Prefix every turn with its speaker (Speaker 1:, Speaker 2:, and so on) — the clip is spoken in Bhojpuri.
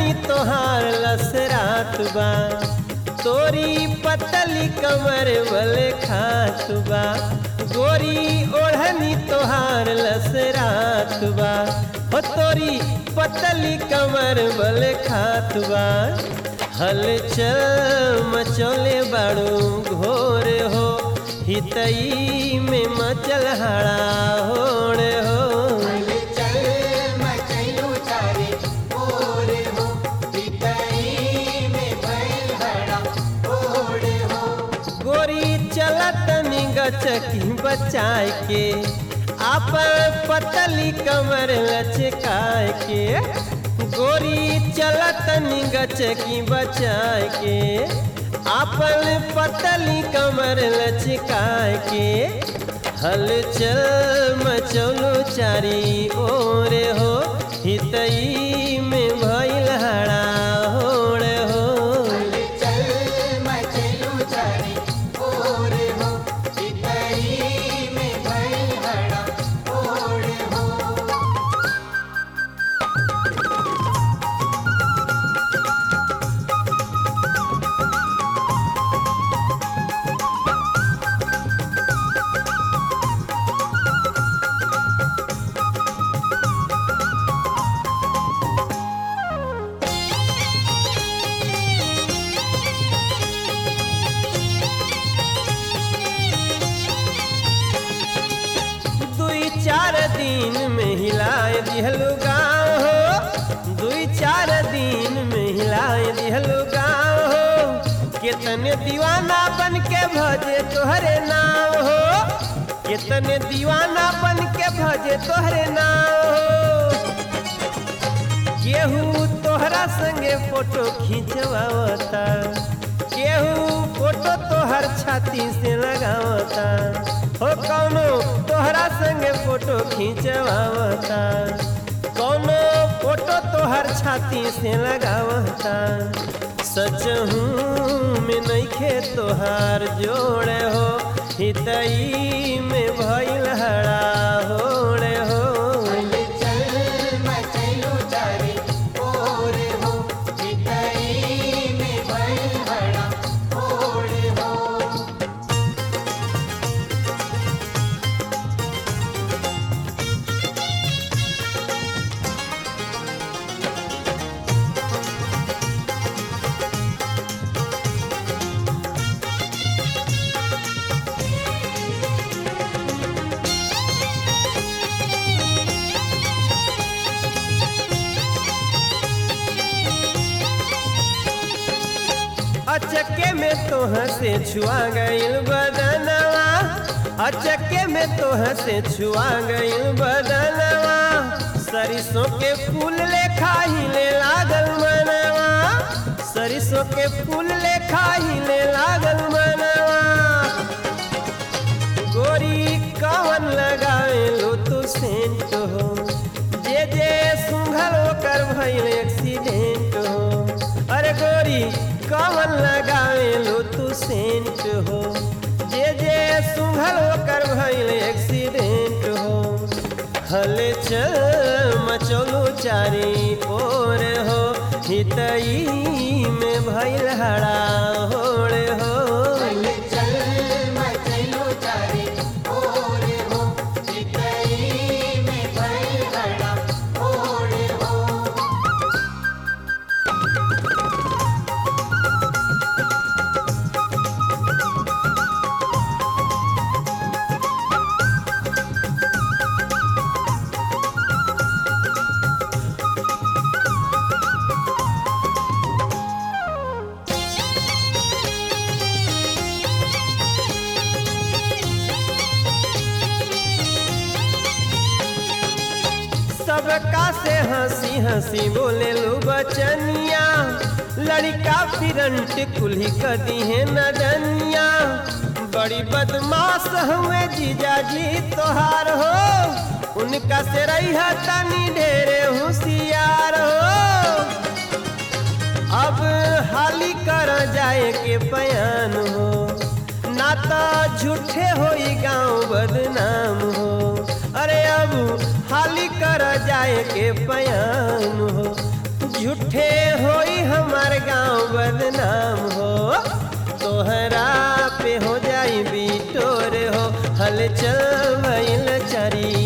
Speaker 1: ओढ़नी तोहार लसरात बा तोरी पतली कमर बल खात बा गोरी ओढ़नी तोहार लसरात बा हो तोरी पतली कमर बल खात बा हलचल मचोले बाड़ू घोर हो हितई में मचल हड़ा होड़ हो
Speaker 2: चल मचलू चारे ओर हो पितई में बैल हड़ा ओढ़ हो
Speaker 1: गोरी चलत निगचकी बचाए के आपन पतली कमर लचकाए के गोरी चलत निगचकी बचाए के आपन पतली कमर लचकाए के हलचल मचौलो चारी ओर हो हितई में भइल हड़ा होड़ हो
Speaker 2: चल मचलू चारे ओर हो पितई में बैल हड़ा ओढ़ हो
Speaker 1: दुई चार दिन में हिलाए दिहलु गाँव हो दुई चार दिन में हिलाए दिहलु गाँव हो कितने दीवाना बन के भजे तोहरे नाम हो कितने दीवाना बन के भजे तोहरे नाम हो केहू तोहरा संगे फोटो खींचवावता केहू फोटो तोहर छाती से लगावता हो कौनो तोहरा संगे फोटो खींचवावता कौनो फोटो तोहर छाती से लगावता सच हूँ में नइखे तोहार जोड़े हो हितई में भइल हड़ा होड़े हो
Speaker 2: चल मचलू चारे ओर हो पितई में बैल हड़ा ओढ़ हो
Speaker 1: अचके में तोह से छुआ गइल बदनवा अचके में तोह से छुआ गइल बदनवा सरिसों के फूल लेखा हिले लागल मनवा सरिसों के फूल लेखा हिले लागल मनवा गोरी कवन लगावे लो तू सेंट हो जे जे सुंघल ओकर भइल एक्सीडेंट हो अरे गोरी कवन लगावे लो तू सेंट हो जे जे सुंघल ओकर भइल एक्सीडेंट हो हले चल मचोलो चारी ओर हो हितई में भइल हड़ा होड़ हो
Speaker 2: चल मचलू चारे ओर हो पितई में बैल हड़ा ओढ़ हो
Speaker 1: सबका से हंसी हंसी बोले लो बचनिया लड़का फिरंट कुल्ही कदी है नदनिया बड़ी बदमाश हुए जीजा जी तोहार हो उनका से रही तनी ढेरे होशियार हो अब हाली कर जाए के बयान हो ना तो झूठे होई गांव बदनाम हो अरे अब हाली कर जाए के बयान हो झूठ झूठे होई हमार गांव बदनाम हो तोहरा पे हो जाई बिटोर हो हल चल भइल चारी